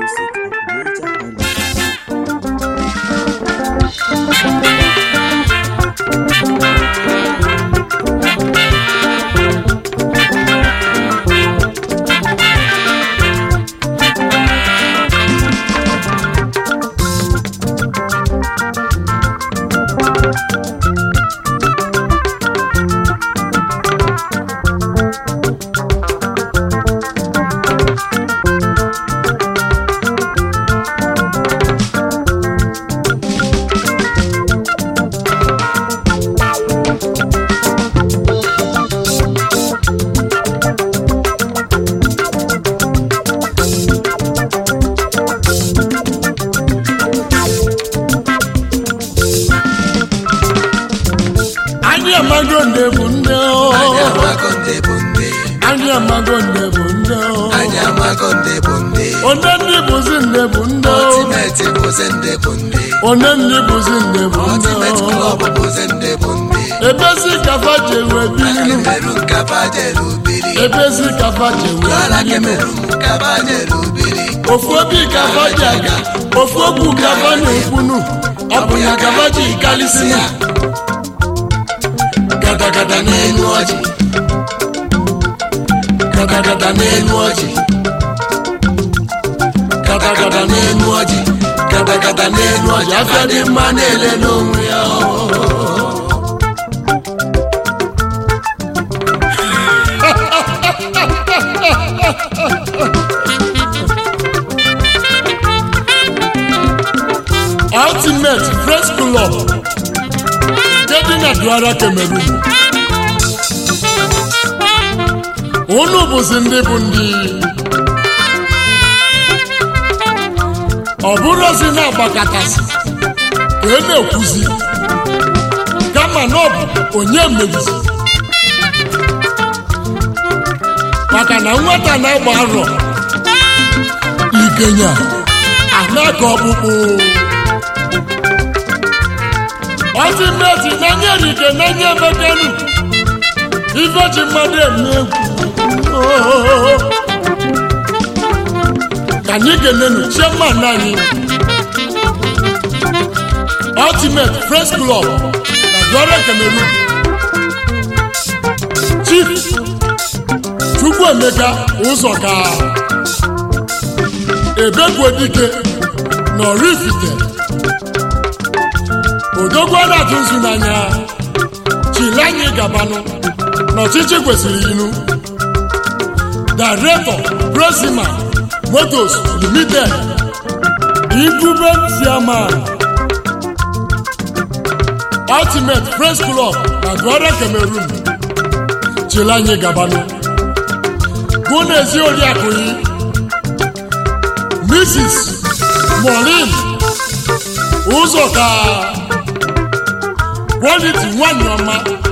music at Niger Island. anyị amago nde bụ nde o. Anyị amago ndị bụ ndị. anyị amago nde bụ nde o. Anyị amago ndị bụ ndị. onye ndị bụzi nde bụ nde o. Ultimate bụzi ndị bụ ndị. onye ndị bụzi nde bụ nde Ultimate o. Club bụzi ndị bụ ndị. ebezi kafa jewe binu Cameroon kaba jere ubiri. ebezi kafa jewe Kuala binu Cameroon kaba jere ubiri. ofu obi kafa ji aga ofu okwu kafa na-ekwunu ọ bụ ya kafa ji kalisi ya Gadagada n'elu ọjị. Gadagada n'elu ọjị. Gadagada n'elu ọjị. Gadagada n'elu ọjị. Afịa dị mma na-ele n'onwe ya. ultimate press club nke dị na duara cameroon unu bụzi ndị bụ ndị ọ bụrụzi na-agbakọtasị ka e na-ekwuzi kama na ọ bụ onye merizi maka na nwata na-agba arọ igenya anaka ọkpụkpụ ọtịmeti na-enye rike na-enye emekenu ife ji mmadụ eme egwu ka anyị kenenu chairman anyị ultimate press club na Douala Cameroon chief chukwuemeka ụzọka ebegwedike na Oraifite odogwu na-atụ nzu n'anya chile anyị gabanụ n'ọchịchị kwesịrị inu director prosima motos limited incumbent chairman ultimate press club na Douala Cameroon chile anyị gabanụ bụ n'ezi oriakụ yi mrs molin ụzọka kwaliti nwanyị ọma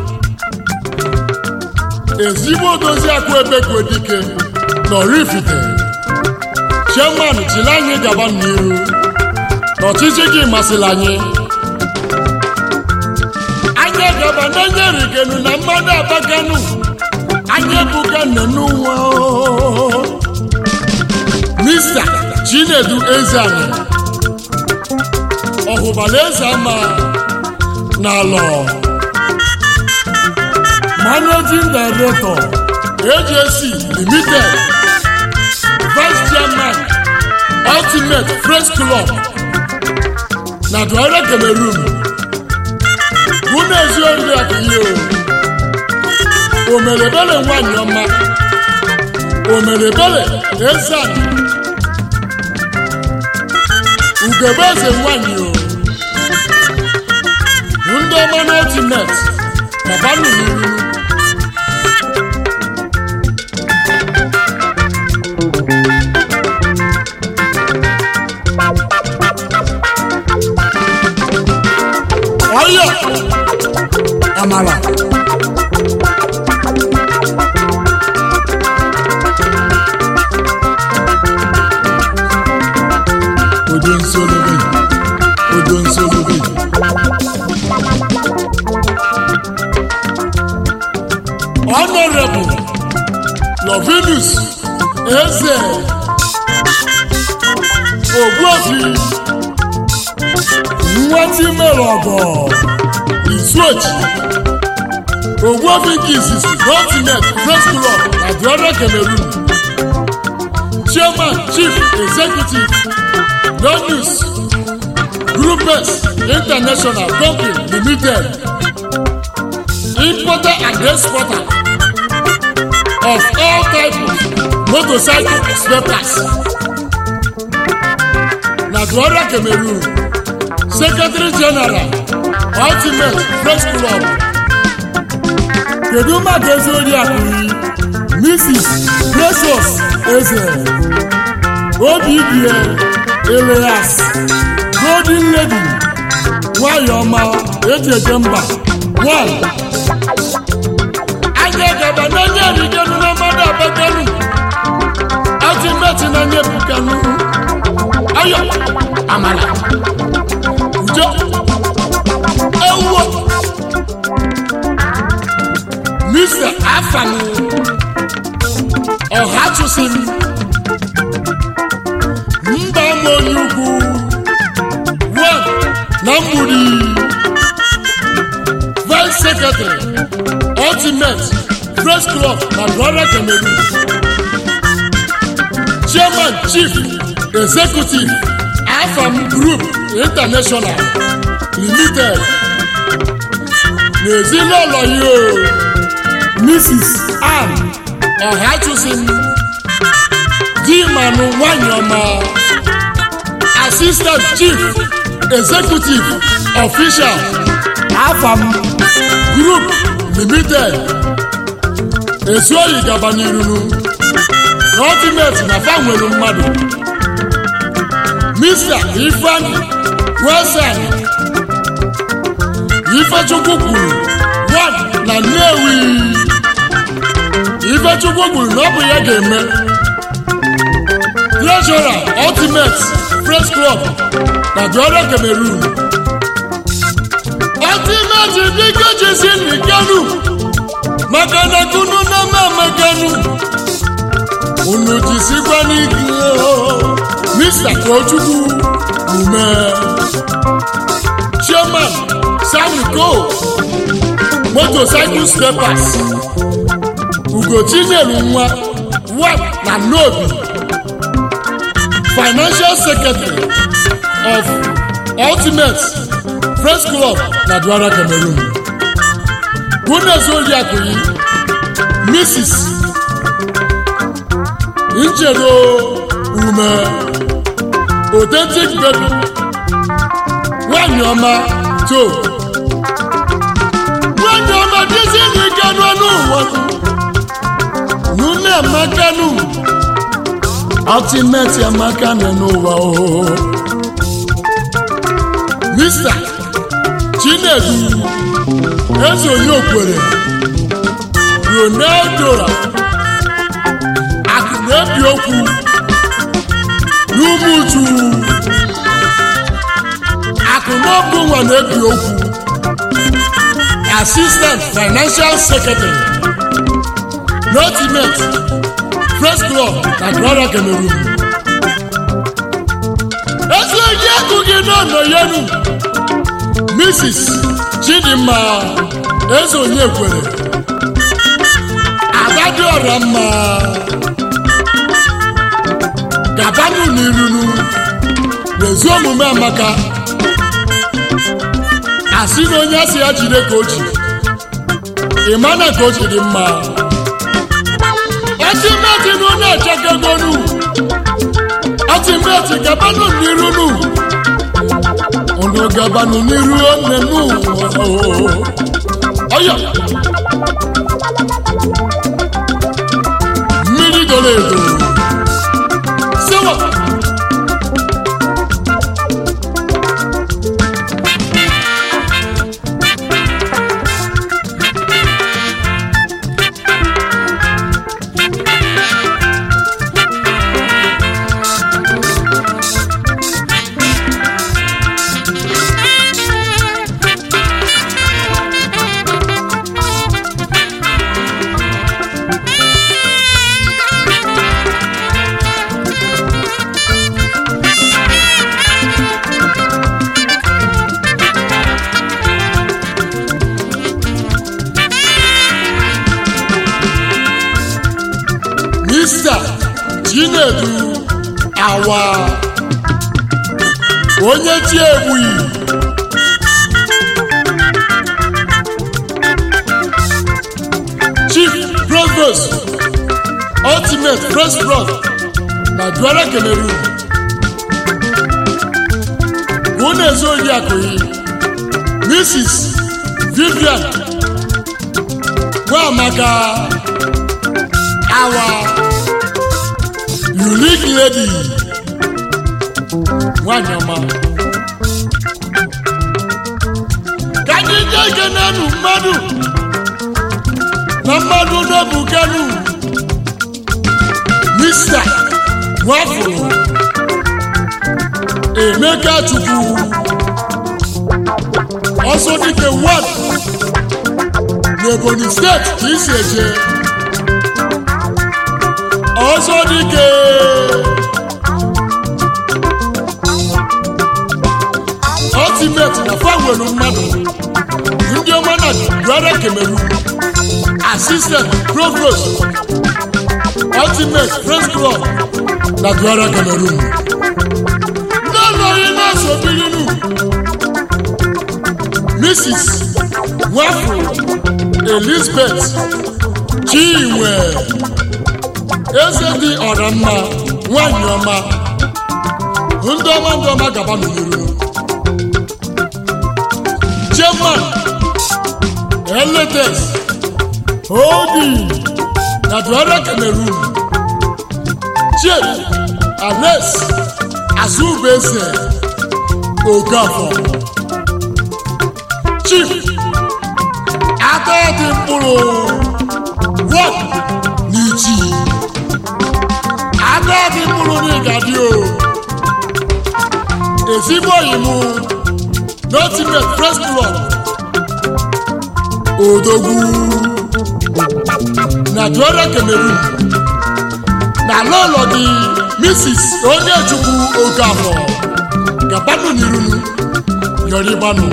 ezigbo dozi akụ ebekwe dike na Oraifite chairman chili anyị gaba n'iru n'ọchịchị gị masịrị anyị anyị gaba n'enye rigenu na mmadụ abaganu anyị ebuga nnenu nwa mista chinedu ezeani ọhụbala eze ama n'alọ managing director AJC limited vice chairman ultimate press club na Douala Cameroon bụ n'ezi oriakụ ihe o omerebele nwanyị ọma omerebele ezeani ugebe eze nwanyị o ndị ọma n'otinet mabanụ n'iru ọyọ amala odo nsolobe odo nsolobe honorable Lovinus Eze ogbuofi nwatimere ọgọ izuochi ogbuofi nke izizi continent press club na diọra cameroon chairman chief executive donus groupes international company limited importer and exporter of all types of motorcycle spare parts na duara cameroon secretary general ultimate press club kedu maka ezi oriakụ mrs precious eze obidie elias golden lady nwanyị ọma eji eje mba one anya gaba n'onye erigenu na mmadụ abaganu ultimate na nye bukanu ayọ amala ujo ewuo mr afani ọhachụsim mba ma onye ugwu one na mgburi vice secretary ultimate press club na brother cameroon chairman chief executive afam group international limited n'ezinụlọ ya o mrs ann ọhachụsim dimanụ nwanyị ọma assistant chief executive official afam group limited ezuoyi gaba n'irunu na ultimate na fa nwere mmadụ mr ifeanyi wilson ifechukwu kwuru one na nnewi ifechukwu kwuru na ọ bụ ya ga-eme treasurer ultimate press club na duara cameroon ultimate biko jisi n'ikenu maka na kunu na mamaganu unu jisikwa n'ike mr tochukwu ume chairman samiko motorcycle steppers ugochinyelu nwa wap na nobi financial secretary of ultimate press club na duara cameroon bunezoliakụyi mrs nchedo ume authentic baby nwanyị ọma to nwanyị ọma dịzi n'ike n'ọnụ ụwa nune amakanu ultimate amaka nọ n'ụwa o mr chinedu eze onye okwere ronaldo akụ na-ebi okwu n'ụmụ uju akụ n'ọbụ nwa na-ebi okwu assistant financial secretary n'ultimate press club na grand cameroon ezi onye akụ gị n'ọnọ yenu mrs chidimma eze onye kwere adadịọra mma gabanụ n'irunu n'ezi omume amaka asị na onye asị ya jide ka o ji ịmana ka o ji dị mma ọtịmeti na ụlọ echekegonu ọtịmeti gabanụ n'irunu unu gabanụ n'iru nne n'ụwa ọya mmiri doro edo sewa awa onye chi egbughị chief provost ultimate first blood na duara cameroon ka ọ na-ezu oyi akụghị mrs vivian nwamaka awa unique lady nwanyị ọma ka anyị je kenenu mmadụ na mmadụ na-ebukenu mista nwafụrụ emeka chukwu ọsọ dike 1 n'ebonyi steeti ka isi eje ọsọ dike ultimate na fanwelu mmadụ ndị ọma na duara cameroon assistant provost ultimate press club na duara cameroon ndị ọlọghị na-eso birinu mrs nwafọ elizabeth chinwe eze dị ọra mma nwanyị ọma ndị ọma ndị ọma gaba n'iru chairman eletes holding na duara cameroon chief alex azubeze okafọ chief atọdị mkpụrụ wọk n'ichi atọdị mkpụrụ n'ịgadị o ezigbo oyi mụ n'ultimate press club odogwu na duara cameroon na lọlọ gị mrs onyechukwu okafọ gabanụ n'irunu yọrịbanụ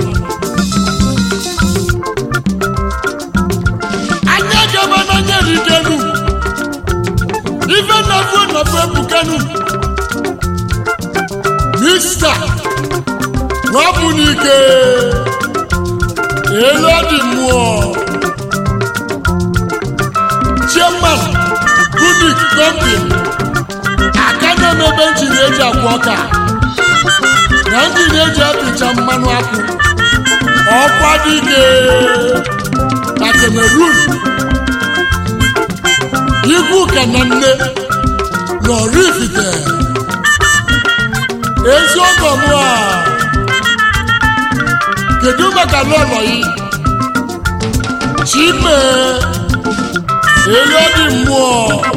anya gaba n'anya rigenu ife nnafu nnafu ebukenu mista nwabụ n'ike elu dị mmụọ chairman unic company aka na-emebe njin eji akwa ọka na njin eji apịcha mmanụ akwụ ọkwa dike na cameroon igwu ka na nne lọrifite eziokwu mụ a kedu maka lọlọ yi chime elu dị mmụọ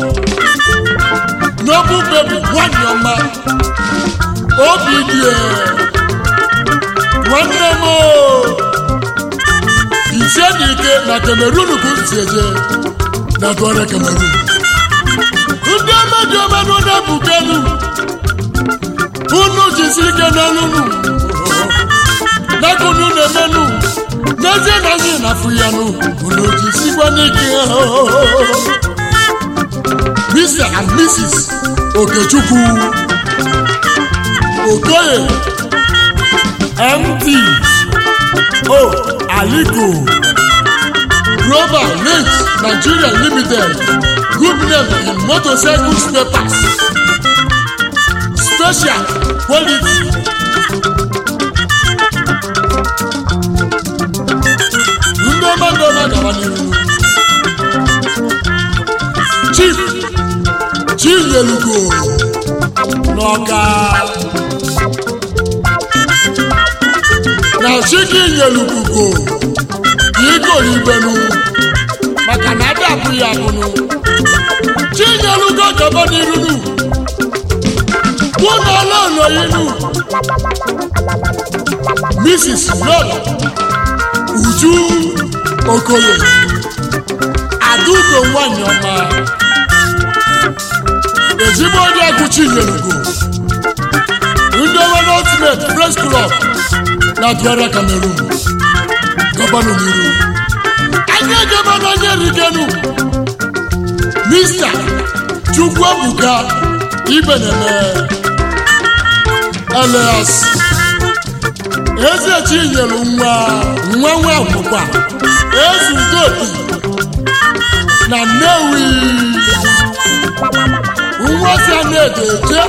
n'obu bebi nwanyị ọma obi dị e. nwanne m o. ise na ike na cameroon ka m si eje na duara cameroon ndị omedi omenụ na-ebukelu unu jisi ike n'olunu nakunu na-emenu n'ezie na anyị na-afụ ya nụ unu jisikwa n'ike Mr. and Mrs. Okechukwu Okoye MD O Aliko Global Links Nigeria Limited Good name in motorcycle spare parts Special quality ndị ọma ndị ọma gaba n'ihu Chief Chinyelugo n'ọka na chiki nyelugugo igoro ibenu maka na ada abụghị abụnụ chinyelugo gaba n'irunu kwụna ọlọlọyinu mrs lọla uju okoye adaugo nwanyị ọma ezigbo onye agụ chinyelugo ndị ọma na ultimate press club na duara cameroon gọvanọ n'iru anya gaba n'anya rigenu mista chukwuebuka ibeneme elias eze chinyelu nwa nwa nwa akwụkwa ezugopi na nnewi nwa si anaedo eje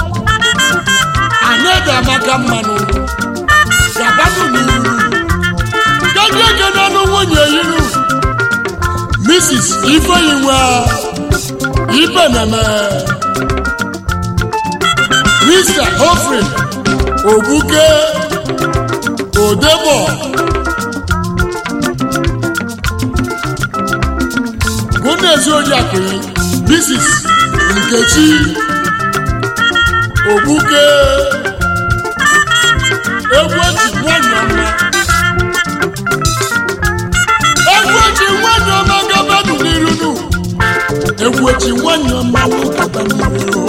anaedo amaka mmanụ gabanụ n'iru kedu eke n'ọnụ nwunye yiru mrs ifeyinwa ibeneme mr hofrin ogbuke odebo gụnezi ojiakụyi mrs nkechi ogbuke egwu eji nwanyị ọma egwu eji nwanyị ọma gabadụ n'iru nụ egwu eji nwanyị ọma gaba n'iru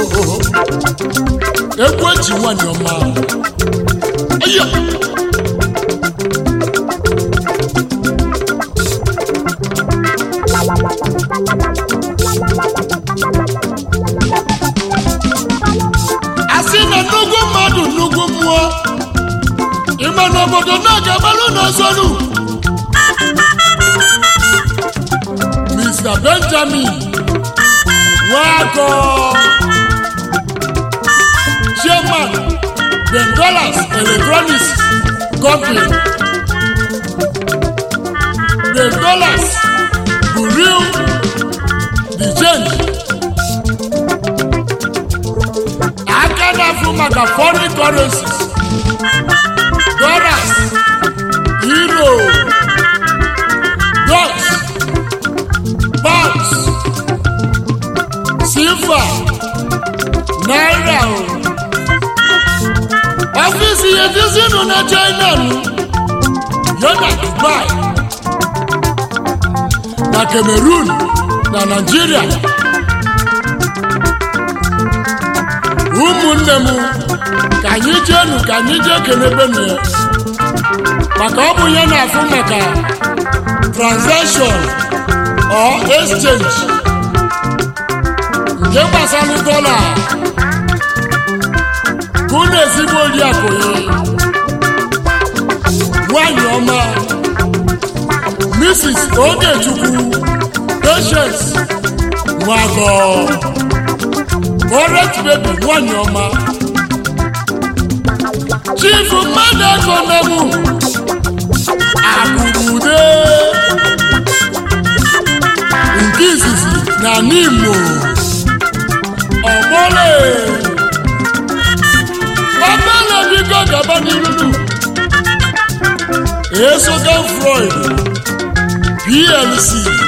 egwu eji nwanyị ọma ayo asị na nnukwu mmadụ nnukwu mmụọ ịma na obodo na-agabalụ n'ọzọnụ mr benjamin nwakọ chairman ben dollars electronics company ben dollars bụ real the change aka na-afụ maka foreign currencies dollars euro dutch pounds silver naira o ọfíìsì yẹtí na china nù yọna dubai na cameroon na nigeria ụmụnne m ka anyị jeenu ka anyị jee kenebenu ya maka ọ bụ ya na-afụ maka transaction or exchange nke gbasara dọla ka unu ezigbo oriakụ ya nwanyị ọma mrs ogechukwu patience nwagọ correct baby nwanyị ọma chief mmadụ ego nemu akụrude nke izizi na n'imo ọgbọle ọgbọle biko gaba n'irunu esoga freud plc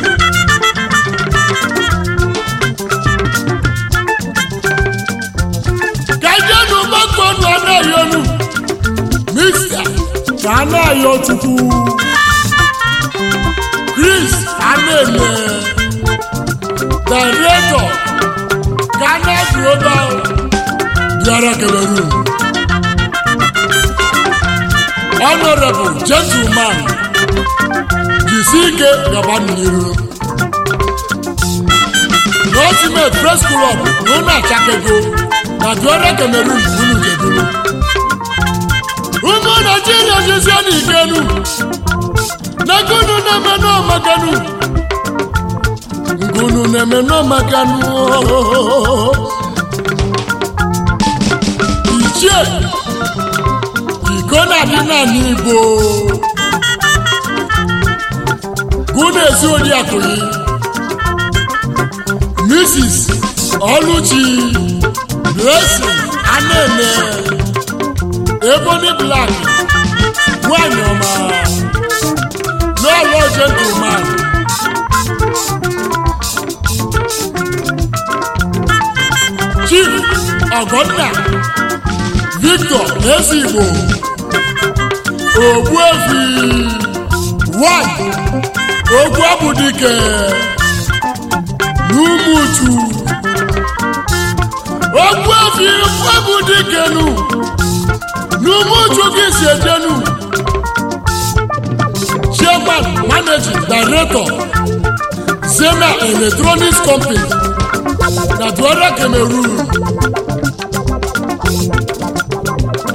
kajenu gbọkànlá náà yọnu mista kàánà yọ tukwu chris anene director ghana global biara cameroon honorable gentleman jisike gabaniru ultimate press club lona chakego na biara cameroon unu jeduru ụmụ naijiria jezie n'ikenu n'egunu na-eme n'ọmakanu ngunu na-eme n'ọmakanu ichie iko na-adị naanị igbo gụna ezi oriakụyi mrs ọlụchi blessing anene ebony black nwanyị ọma n'ụlọ gentleman chief ọgọnna victor ezigbo ogbuefi one ogwu abụdike n'umuchu ogbuefi abụdikenu n'umuchu gị si ejenu chairman managing director zena electronics company na duara cameroon